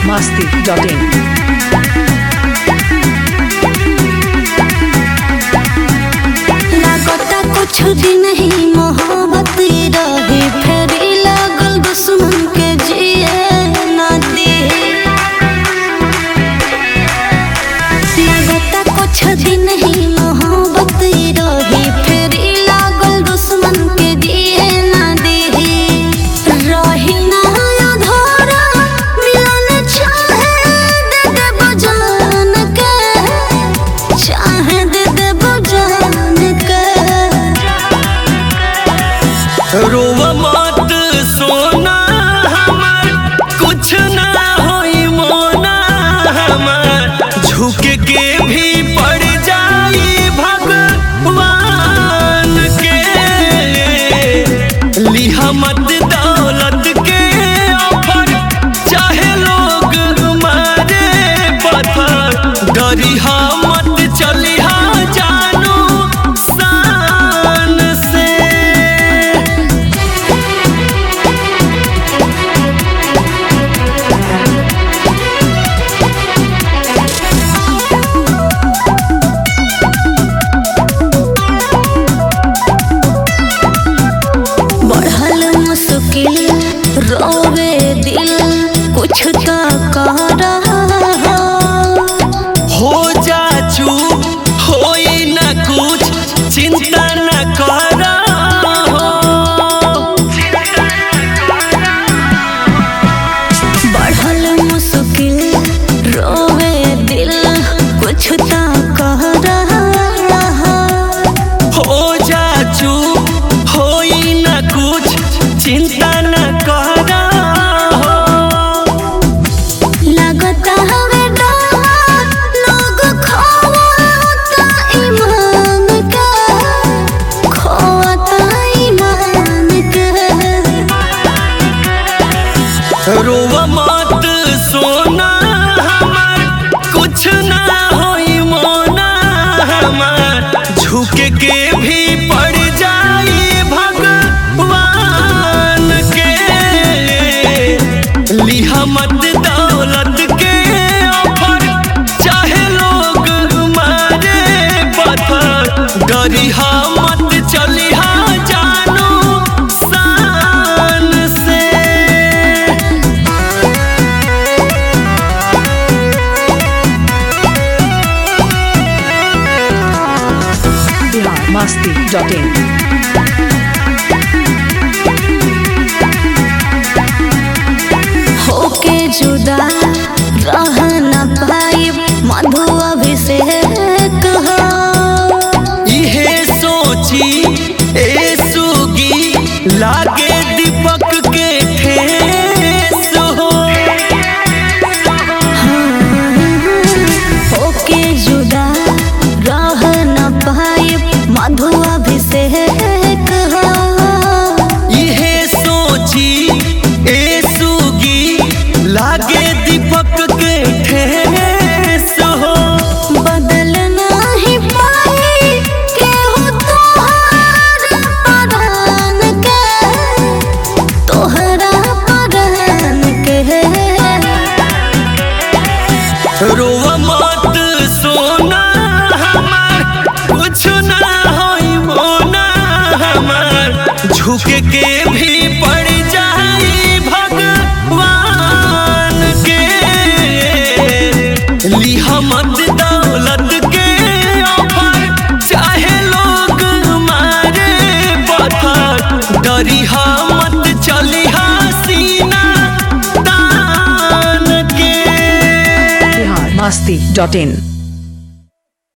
masti.in. लागता कुछ दिन ही मोहब्बत रही फिर लागल दुश्मन के जिए ना दे लागता कुछ दिन ही मोहब्बत रही फिर लागल दुश्मन के जिए ना दे रही ना अधूरा मिलन चाहे दे दे बजान के चाहे दे दे बजान के रोव मत सोना हमार कुछ ना होई मोना हमार झुक के भी पड़ जाई भगवान के लिहा मत दौलत के ऑफर चाहे लोग मारे पत्थर डरिहा मत चलिहा जानू शान से बढ़ल मुश्किल रोवे दिल कुछ तो कर रहा हो जा चूप होई न कुछ चिंता न कर बढ़ल मुश्किल रोवे दिल कुछ तो कर रहा हो जा चूप होई न कुछ चिंता न कर लगता हवे डर लोग खोता ईमान के खोता ईमान के रोव मत सोना हमार कुछ ना होई मोना हमार झुक के भी पड़ जाई भगवान के लिहा मत दौलत के ऑफर चाहे लोग मारे पत्थर डरिहा मत चलिहा जानू शान से Bihar masti.in. होके जुदा रह न पाई मधु अभिषेक हो इहे सोची ए सुगी लागे दीपक के ठेस हो होके जुदा रह न पाई मधु अभिषेक हो इहे सोची ए सुगी लागे दीपक के ठेस हो बदल नहीं पाई केहू तोहरा परान के तोहरा परान के रोव मत सोना हमार कुछ ना होई मोना हमार झुक के भी पड़ जाई भगवान के लिहा मत दौलत के ऑफर चाहे लोग मारे पत्थर डरिहा मत चलिहा सीना तान के Bihar masti.in.